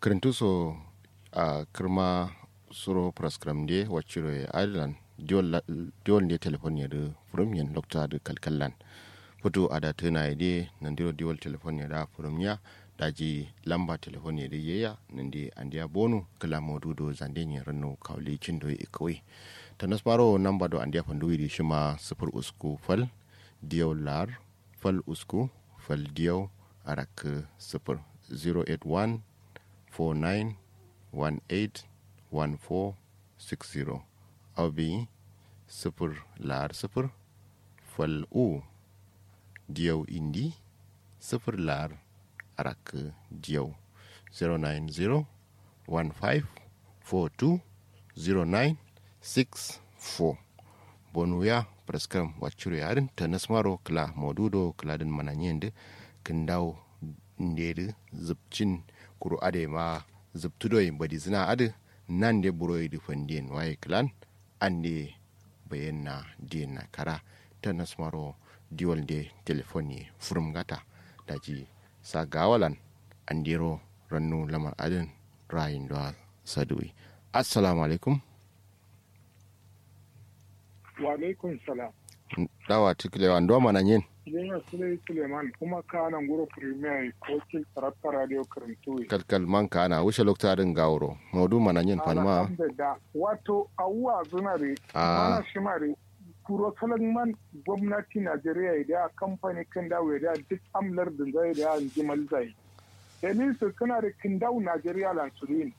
kirintuso a kirma suro praskram de waciro e ireland diwol ne telefon ya da furum yin lokta da kalkallan foto a da tana ya de nan diro diwol telefon ya da furum ya daji lamba telefon ya da yeya nan de an dia bonu kala modu do zande ne rano kawli cindo e kawai ta nasmaro namba do an dia fandu wi shima sifir usku fal diyaw lar fal usku fal diyaw arak sifir 081 49 18 1460 abi sifir lar sifir fal u diyaw indi sifir lar arak diyaw 090 15 42 09 64 bonuya praskam wacuru yarin ta nasmaro kla modudo kla din mananyende kindaw ndedi zubcin kuru ade ma zubtudoy badi zina ade nan de buroy di fandien waye klan ande bayenna na kara ta nasmaro diwal de telefoni furum gata daji sa gawalan andiro rannu lamar adin rayin da sadui assalamu alaikum wa alaikum salam dawa tikilewa ndo mana yin yana sule suleiman kuma ka nan guro premier wakil sarrafa radio karantoyi kalkal man ka ana wuce loktarin gawuro modu mana yin fanma da wato awuwa zunare mana shi mare kuro salon man gwamnati najeriya da kamfani kan dawo da duk amlar da zai da jimal zai dalil su suna da kindau najeriya lansulin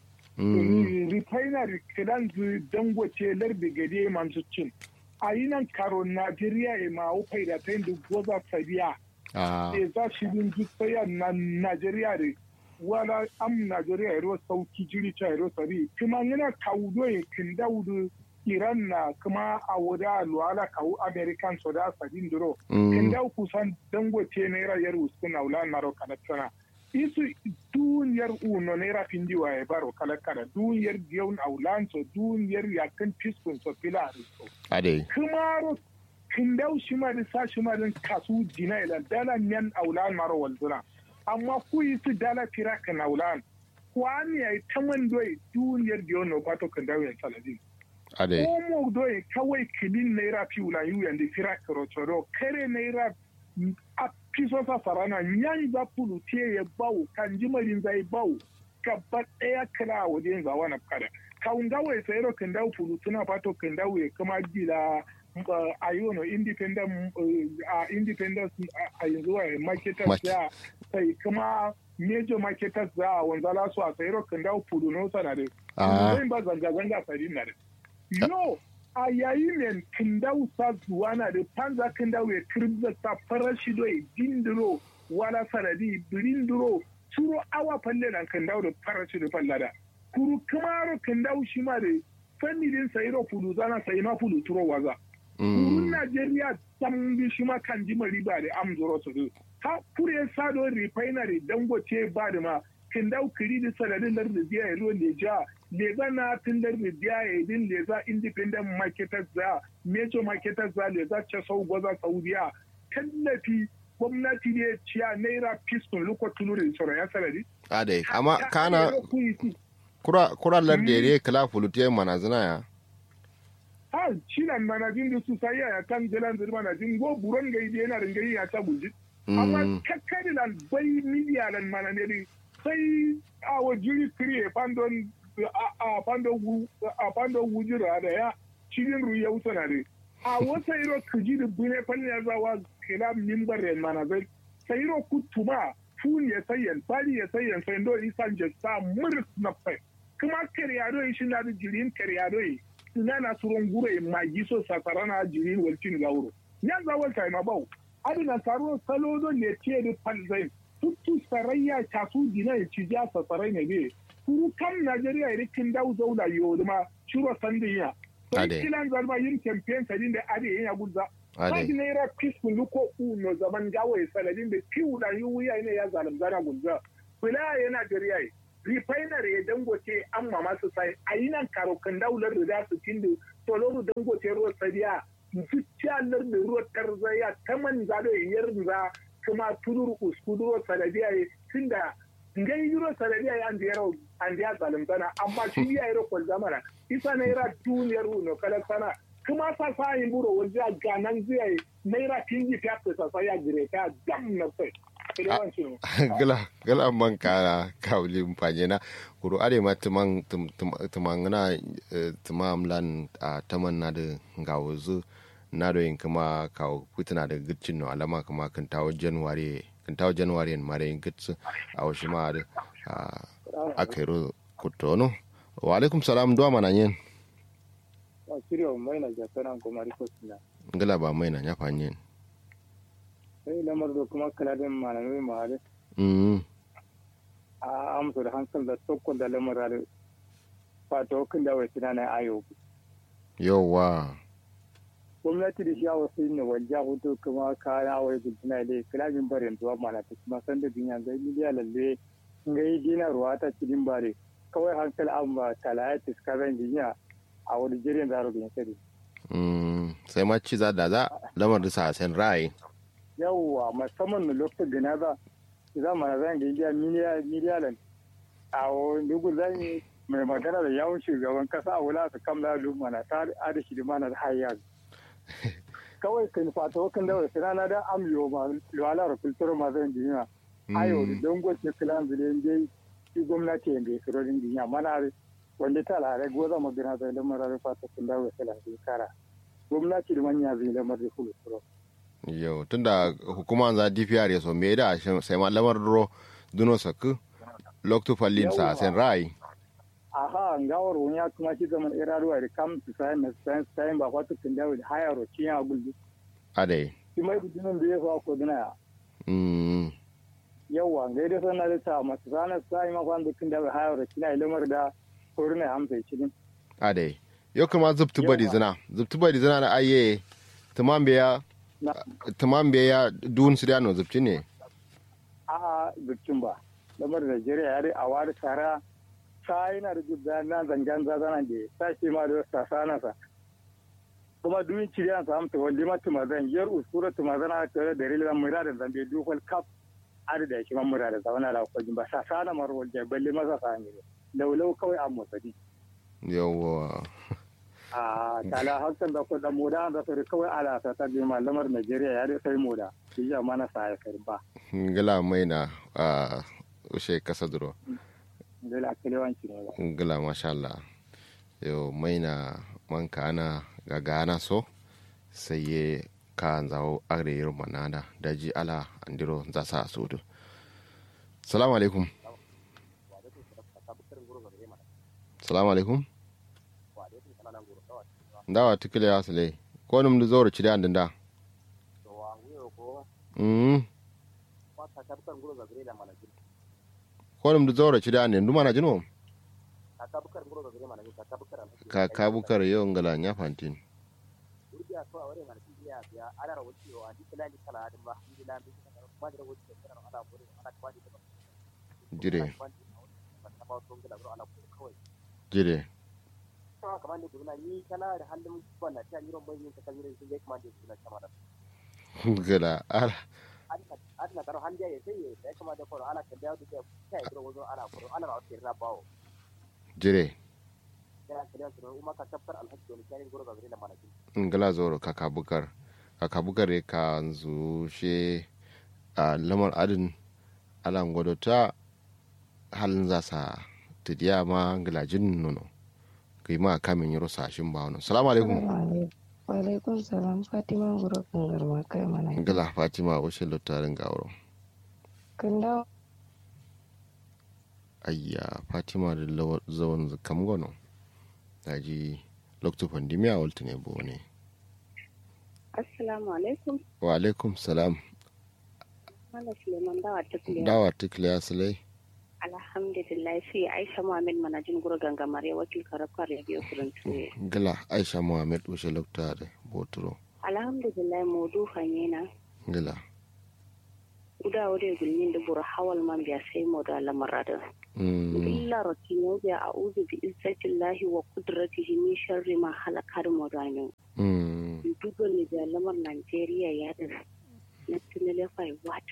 refinery kidan dangote lardi gade manzu cin a yi nan karo Najeriya ya ma wufai da ta yin da goza sabiya. E za shi din jisaya na Najeriya da wala am Najeriya ya ruwa sauki jiri ta ya ruwa sabi. Kuma yana kawo ya kin daudu Iran na kuma a wuda luwala kawo American so da sabin duro. Kin dau kusan dangote naira yar uskun na wula na roka na tsana. isu duniyar uno naira findi wa ya baro kala kala duniyar giyon aulanso duniyar yakan fiskun so fila so ade kumaro kindau shi ma da sa shi ma da kasu dina ila dala nyan aulan maro walduna amma ku yi su dala fira kan aulan kwani ya ta man doyi duniyar giyon no bato kindau ya saladin ade Omo doyi kawai kilin naira fi wula yu yanda fira karotoro kare naira a piso sa sarana nyan za pulu tie ya bawu kan jimarin zai bawu gaba ɗaya kira wajen zawa na kada kawun gawa ya sayaro kan dawo pulu tuna fato kan dawo ya kama gila a yi wani independent a independent a yanzu a marketers ya sai kuma major marketers za a wanzala su a sayaro kan dawo pulu no sana da zai ba zanga-zanga sari na da no a yayin ne kindau sa zuwa na da panza kindau ya kirza ta farashi do ya dindiro wala sanadi birindiro turo awa falle nan kindau da farashi da fallada kuru kamaro kindau shi ma da fanni din sayiro fudu zana sayi ma fudu turo waza kurun najeriya sambi shi ma kan ji riba da amzoro su ha kure sado refinery dangote ba da ma kindau kiri da sanadin da biya ya ruwan da ja leza na tindar da biya ya din leza independent marketers za major marketers za leza ce sau gwaza saudiya tallafi gwamnati ne ciya naira piston luko tulurin sauran ya sanadi. ade amma kana kura kura larde ne kala fulutiye mana zina ya ha shi nan manajin da su sai ya kan jalan zirma na jin go buron gai da yana ringayi ya ta bulji amma kakkari lan bai miliya lan mana ne sai a wajiri kiri pandon a pandon wujira da ya cikin ruya wuta na ne a wata iro kuji da bune fanni ya zawa kila mimbar yan mana zai sai iro kutuma fun ya sayan bali ya sayan sai ndo isan jesta muris na fai kuma karyado yi shi na da jirin karyado yi suna na suron gure magi so sakara na jirin walcin gauro ya zawal ta ma bau adina taro salo don ne tiye da palzain tuttu sarayya casu dina ya ci ja sa sarai ne be kuru kan Najeriya ya rikin dau zaula yo ma shiro sandiya sai kilan zarba yin campaign sadin da ade yin gudza Kaji naira peaceful luko uno zaman gawo ya saladin da piwu da yi wuya ne ya zalim zana gudza kula ya Najeriya ya refinery ya dangote an mama su sai a yi nan karokan daular da za su tindu toloro dangote ruwa sadiya zuciya lar da ruwa tarzaya ta man zado ya yarda kuma tudur uskuduro sanadiya tunda ngai euro sarariya ya ndi yaro andi ya zalimtana amma shi ya yaro kwal zamana isa naira duniyar no kala sana kuma sa sa yin buro wanda ya ganan zai naira kinji ta ta sa ya gire ta dam na sai gala gala man ka kawli mpanye na kuro are ma tumang tumang na tumam lan a taman na da ngawuzu na do yin kuma kawo kutuna da gitcin no alama kuma kan tawo january kan tawo january en mare yin gitsu a wasu ma da a kairo kutono wa alaikum salam duwa mana yin shirya mai na jasana kuma rikosina ngala ba mai na ya fanyen sai lamar da kuma kaladin malamai mahari a amsa da hankali da tsokon da lamar da fata hukun da wasu na na ayo yawa gwamnati da shi a wasu ne wajen hutu kuma kayan awai gudunai da kaladin barin zuwa mana ta kuma san da duniya zai miliya lalle ga yi dina ruwa ta cikin bare kawai hankali an ba talaya tiskaran duniya a wani jirin zaro da yankari sai ma ci za da za lamar da sa sen ra'ayi yawwa musamman na lokacin da na za za mu na zan ga indiya miliyalan a dugu zan yi mai magana da yawon shugaban kasa a wula su kamla lumma na ta adashi da mana da hayya kawai kan fata wakan da wasu rana da amyo ma luwala da kultur ma zan duniya ayo da don gwace kilan zile dai shi gwamnati yanda ya kiro din duniya mana wanda ta lare goza magana da lamarin fata kun da wasu lafiya kara gwamnati da manya zai lamar da kultur yau tunda hukuma za dpr ya so me da sai ma lamar ro duno saku loktu fallin sa sen rai aha ngawar wani ya kuma shi zaman iraruwa da kam su sai na sai sai ba kwatu kin dawo da haya ro cin ya gulbi ade shi mai bidinin da ya fa ko dina mm yawa ngai da sanar da ta masu sanar sai ma kwan kin dawo haya ro cin ya lamar da koruna hamsa cikin ade yau kuma zubtu bari zina zubtu bari zina na aye tamam biya tamam bai ya dun su no zubci ne a zubcin ba lamar Najeriya ya dai a wari tara ta yana da gudda na zangan zazana da ta ce ma da sasa na sa kuma duyin ciriya sa amta wanda ma tumazan yar usura tumazan a tare da rilwan mura da zambe dukkan kaf adi da shi man mura da zauna da kwajin ba sasa na marwal da balle masa sa ne laulau kawai a motsadi yawwa a tala hakan da ko da moda da sai kawai ala ta ta bi malamar Najeriya ya dai sai moda shi ya mana sa ya karba ngala mai na a ushe kasa duro ngala kelewanci ne ngala masha Allah yo mai na man kana ga gana so sai ye ka zawo agre yiro manada daji ala andiro za sa sudu salamu alaikum salamu alaikum ndawa tikile ya sile ko num du zoro chide andinda mm ko num du zoro chide andin duma na jino ka kabukar yo ngala nya fantin jire jire kamar da kuma ni kana da halin bana ta yi ron bayin ta kan yin sai kuma da suna kama da gala ala adna karo hanja ya sai ya kama da koro ala kan da da ta yi wazo ala koro ala ba ta rabawo jire ya kada su umma ka tabbar alhaji wani karin goro ga gare da malaki ngala zoro kaka bukar kaka bukar ka zu she a lamar adin ala ta halin zasa tidiya ma ngilajin nono kai ma kamin yaro sashin ba wani salamu alaikum wa alaikum salam fatima guro kan garma kai mana ngala fatima wace lottarin gawaro kan dawo ayya fatima da zawon kam gono daji lokto pandemiya walta ne bo ne assalamu alaikum wa alaikum salam Mala Suleiman dawa tukliya. dawa tukliya sulai Alhamdulillah sai Aisha Muhammad manajin gurgan gamare wakil karakar ya biyo kurin tuye. gala aisha muhammad wace lokta da boturo Alhamdulillah modu hanyena. gala Uda wade gulmin da buru hawal man biya sai mo da lamaradin. Illa rakin biya a uzu bi izzatillahi wa kudratihi min sharri ma halakar mo da min. Duba ne da lamar Najeriya ya din. Na tunale fai watu.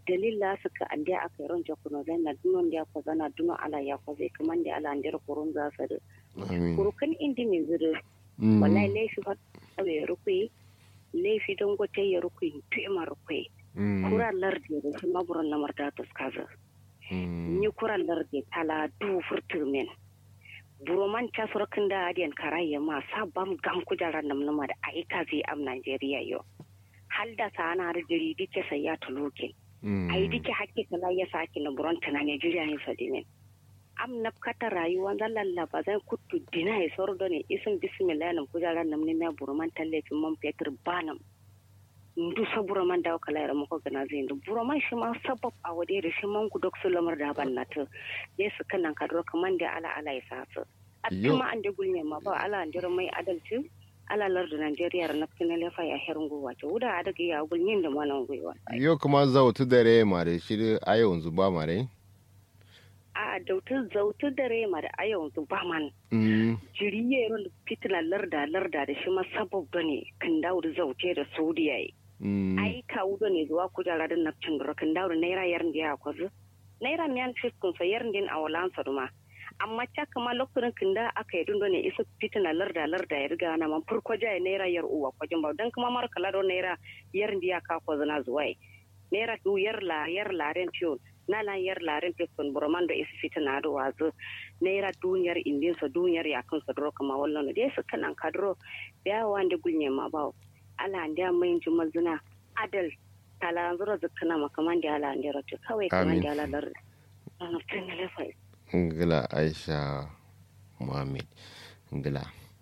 dalila suka ande aka yi ronja kuno zai na dunon da ko zana duno ala ya ko zai kaman da ala ande kurun za su da amin kurukan indi min zuru Mm. wallahi laifi fa ya rukui laifi don gote ya rukui tuima rukui Mm. kura lardi da shi maburan lamar da ta skaza Mm. ni kura lardi tala du furtur men buroman ta surkin da adiyan karayya ma sabam gam kujarar namnama da aika zai am Najeriya yau hal da sa ana da jiri dike sai ya tulukin Mm. ai dike hakke kala ya saki na buron ta na Najeriya ne fadimin am nafkata rayuwa zan lallaba zan kuttu dina ya soro da ne isin bismillah nam kujarar namni na buroman tallafin man fetur banam ndu sa buroman da kala ya mako gana zai ndu buroman shi ma sabab a wade da shi man gudok su lamar da ban nata ne su kanan kadro kaman da ala ala ya sa su a Yo. ma an da gulme ma ba ala an jira mai adalci ala larda Najeriya na kina lefa ya herin gowa ta wuda a daga ya gulmin da malan gwiwa yo kuma zautu dare mare shi a yanzu ba mare a dautar zautar da rema da ayon su ba man Mm. jiriye ron fitina larda larda da shi ma sabab da ne kan dawo da zaute da saudiya yi Mm. ai kawo da ne zuwa kujara da nafcin da kan dawo da naira yarin da ya kwazu naira miyan fiskun sa yarin din a walan sa duma amma ca kama lokacin kan da aka yi dun da ne isa fitina larda larda ya riga na man farko jaya naira yar uwa kwajin ba dan kuma mara kala da naira yarin da ya ka kwazu na zuwa yi naira du yar la yar laren fiyon na lan yar laren fiskun burman da isa fitina da wazu naira duniyar indin sa duniyar ya kan sa duro kama wallan da su kanan kadro da yawa da gulnye ma bawo ala ndia mai jumal zuna adal tala zura zukana makaman da ala ndia rotu kawai kaman Amin. da ala lar ana tun lefa ngila aisha muhammad ngila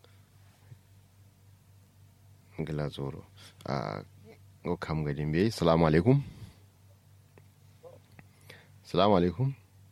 ngila zoro a go kam gadin bai salamu alaikum salamu alaikum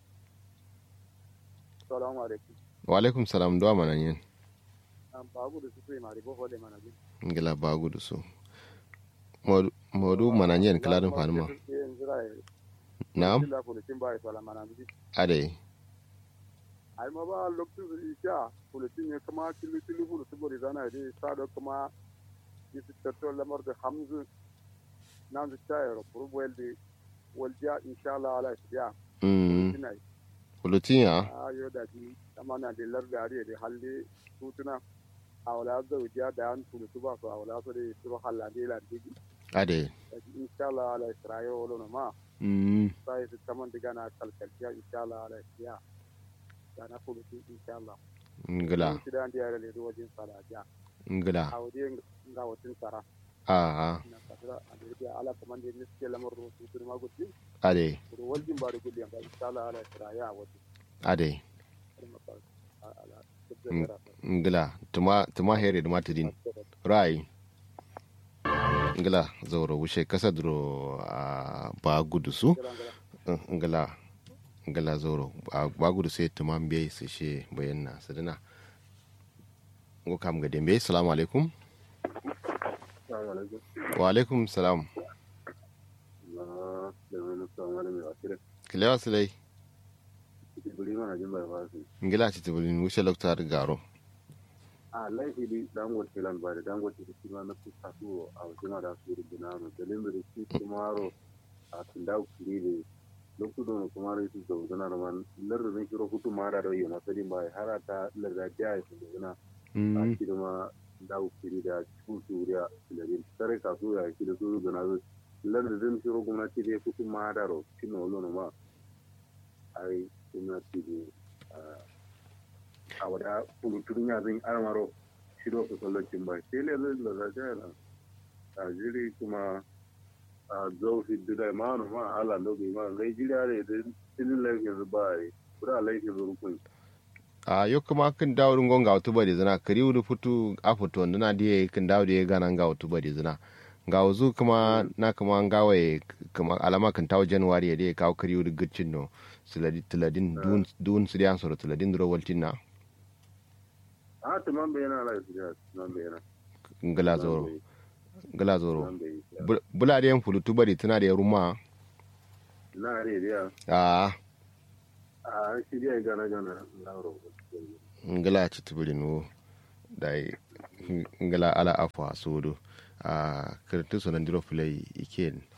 salamu alaikum wa alaikum salam duwa mana yin an babu da su sai mari bo hole mana bi ngila ba gudu su Modu- modu mana yin kiladin fanima na'am la ko tin ba sala mana bi ade ai ma ba loktu isha ko tin ne kama kilu kilu ko su bori zana dai sa do kama yisi tatto lamar da hamzu nan da tayar ko welde walja insha Allah ala ya mm tinai hulutin ya ayo da ji amana da larda are da halli tutuna awla zawja da an tulu tuba ko awla so de turo halla de la digi ade da ji insha Allah ala israyo wala ma mm sai su kaman diga na kalkalciya insha Allah ala ya da na kulu tu insha Allah ngila shi da ndiya le do wajin sala ja ngila awde nga watin sara a a na kadra ade ala kaman de niske lamar ro tu turma gutti ade ro waljin ba da gulli ga insha Allah ala israya wajin ade ala ala ngila tuma tuma here da matidin rai ngila zauro wuce kasa duro a ba gudu su ngila ngila zauro a ba gudu sai tuma mbe su she bayan na sadana ngo kam ga dembe assalamu alaikum wa alaikum salam kilewa silai ngila ci tibulin wuce loktar garo a laifi di dangote lan ba da dangote da kima na kusa su a wajen da su yi binano da limbi da shi kumaro a tunda kuri da lokutan da kumaro su da wuzana da man lardin shiro hutu mara da yi masu din bai har ta larda jiya ya su da wuzana a shi da ma da kuri da cikin su wuriya da bin tare ka su ya shi da su da na zu lardin shiro gwamnati da hutu mara da shi na wuzana ma ai gwamnati da a wada kulutun ya zan armaro shiro ku sallacin ba sai le zai da zai na a jiri kuma a zaufi da ma no ma ala no bi ma ngai jiri are da tinin laifin zuba ai kura laifin zurukun a yo kuma kan dawo dun gonga wato bari zina kari wuri futu a futu na diye kan dawo da ya gana ga wato bari zina ga wuzu kuma na kuma gawaye kuma alama kan tawo january ya dai kawo kari wuri gicin no tiladin dun su diyan soro tiladin duro waltin na a tuman bai yana laifin ya tuman bai yana ngala zoro ngala zoro bula da yan fulutu bari tana da ruma na are dia a a shi dia gana gana lauro ngala ci tubiri no dai ngala ala afwa sodo a kirtu sonan diro play iken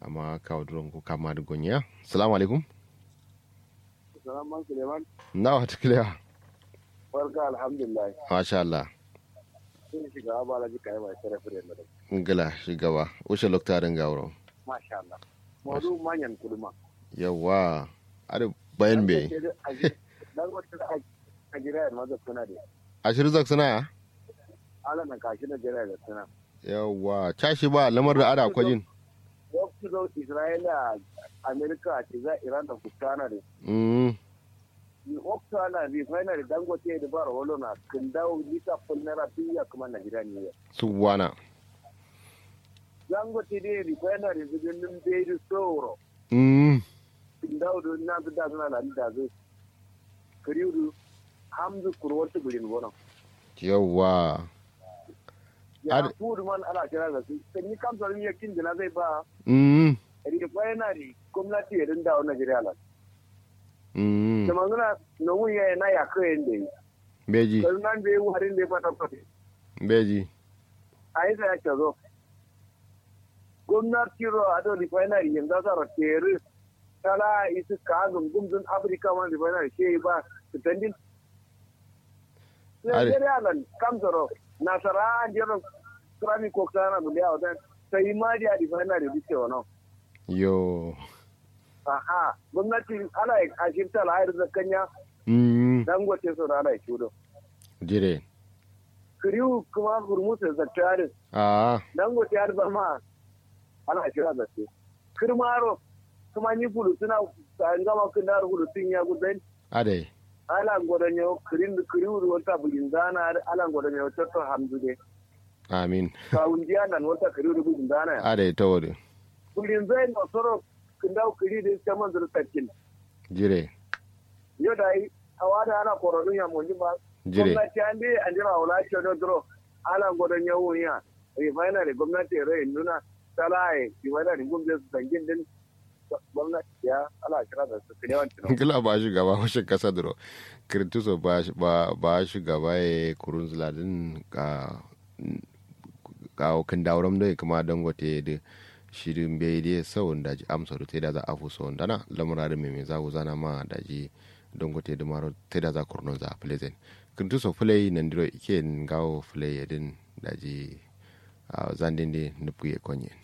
amma kawo duron ko kama da gonya salamu alaikum salaman suleiman na wata kilewa barka alhamdulillah masha Allah sun shiga ba la jika mai sarrafa da ngala shigaba ushe loktarin gawro masha Allah mawdu manyan kulma yawa ada bayan be dan wata a jira ma da suna da ashir zak suna ala na kashi na jira da suna yawa cashi ba lamar da ada kwajin waktu do isra'ila amerika ce za iran da kutana da mm ni waktu ana refinery dangote da bara walo na kin dawo lita fulnara biya kuma na gida ne subwana dangote da refinery zubin bai da tsoro mm kin dawo da na da suna da da zai kariyu hamzu kurwar ta gurin gona yawa ya Ad- fudu man ana kira da su kan yi kamsa ne yakin da zai ba mm refinery gwamnati ya dinda wannan Najeriya la mm da mangana na wuya na ya kai da yi beji kan nan bai warin da ya fata fata beji a yi ya ce zo gwamnati ro a don refinery yanzu za a tere tala isu ka gumgumzun afirka man refinery ke ba su tandin Are. Nigeria nan kamsaro nasara an jiran krami ko kana mu da wadan sai ma dia refinery bi ce wannan yo aha gwamnati ana a shirta lahayar zakanya mm dangote su rana ya shudo jire kiriyu kuma hurmusa zaktarin ah dangote har zama ana shira da su kirmaro kuma ni bulu suna an gama kun da bulu tun ya gudan ade ala godan yau kirin kiriyu da wata bugin zana ala godan yau tatto hamdu de amin kawun jiya nan wata kiriyu da bugin zana ya ade tawari bugin zai no soro kun dawo kiri da ta man zuru takin jire yau da yi hawa da ana koronun ya mun ba jire gwamnati an dai an jira wala ce da duro ala godan yau ya refinery gwamnati rai nuna talaye refinery gwamnati su dangin din gwamnati ya ala kira da su kire wancan kila ba shi gaba washe kasa duro kirtuso ba shi- ba ba shi gaba ya kurun zuladin ka ka kan dauram da kuma dangote da shirin bai dai sau da ji amsa da da za a fi sau dana lamura da mai za ku zana ma da ji dangote da maro ta da za kurnon za a plezen kirtuso fulai nan diro ike gawo fulai yadin da ji zandin da nufi ya konye